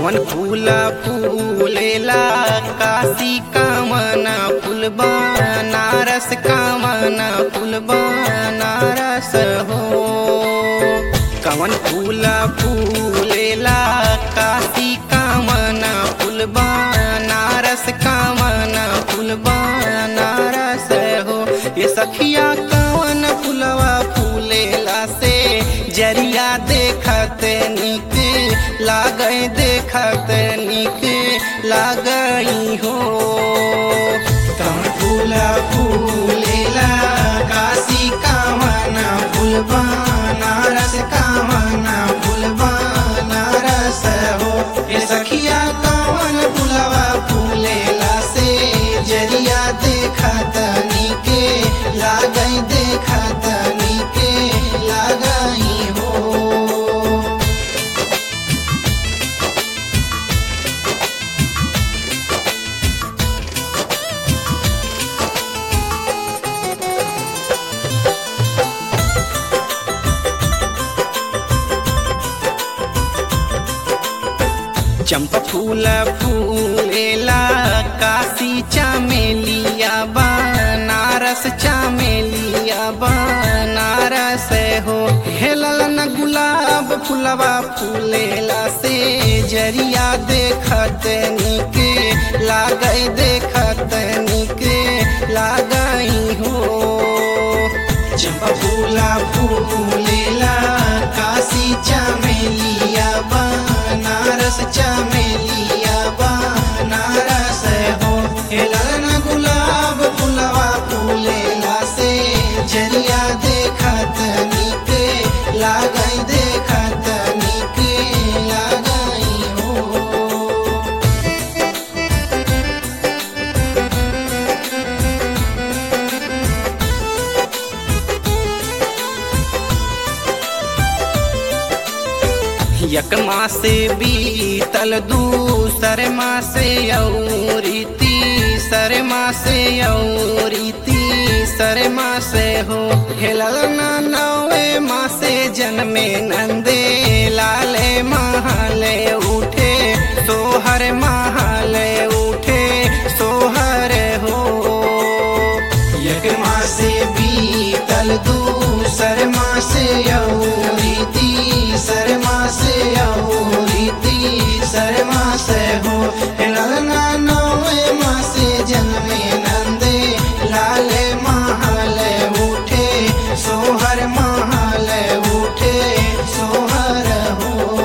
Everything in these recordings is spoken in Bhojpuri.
कवन फूला फूलेला काशी कामना फूल बनारस कामना फूल बनारस हो कवन फूला फूलेला काशी कामना फूल बनारस कामना फूल बनारस हो ये सखिया कवन फूलवा फूलेला से जरिया देखत निक लागै देखत निक लागई हो कवन फूला फूलेला काशी कामना फूल बनारस कामना फूल बनारस हो ये सखिया कवन फूलवा फूलेला से जरिया देखत निके लागई देखत निके लागई हो चंपा फूल फूलेला काशी चमेलिया बनारस चमेलिया बनारस हो हेलल न गुलाब फूलवा फूलेला से जरिया देखत निक लागई देखत निक लागई हो चंपा फूला फूलेला काशी चमेलिया बनारस चमेलिया बनारस हो हेलन गुलाब फूलवा फूलेला से जरिया देखत निक लागई देखत निक लागई हो एक मासे बीतल दूसर मासे औरी तीसर मासे औरी तीसर मासे हो हेलल ना नवे मासे जन्मे नंदे लाले महाले उठे सोहर महाले उठे सोहर हो एक मासे बीतल दूसर मासे औरी तीसर मासे औरी तीसर मासे हो ललना नवे मासे जन्मे नंदे लाले महाले उठे सोहर महाले उठे सोहर हो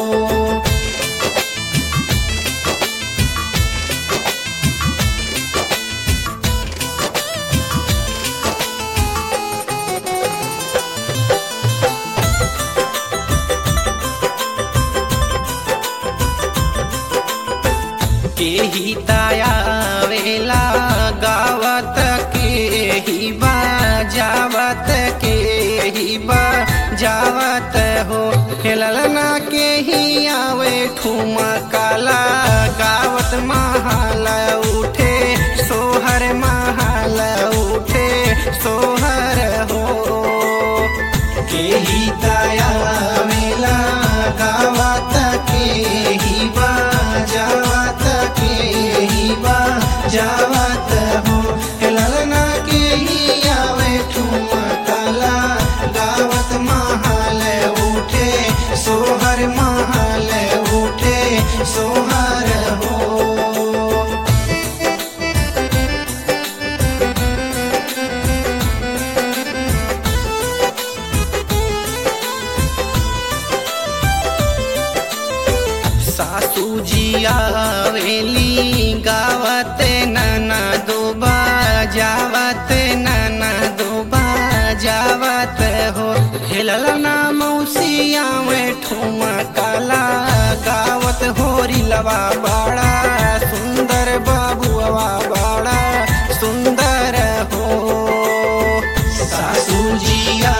के ही ताया वेला गावत के ही बाजावत के ही बाजावत हो खेलना के ही आवे ठुमा काला गावत महाल उठे सोहर महाल उठे सोहर हो के ही ताया मेला गावत के ही बाजावत के ही बाजावत हो ललना के ही आवे ठुमकला गावत महाल उठे सोहर महाल उठे सोहर हो सासू जी आवेली गावत नाना दोबा जावत नाना दोबा जावत हो हेलल ना मौसिया में ठुमा काला गावत होरी लवा बड़ा सुंदर बाबुआ बड़ा सुंदर हो सासू जी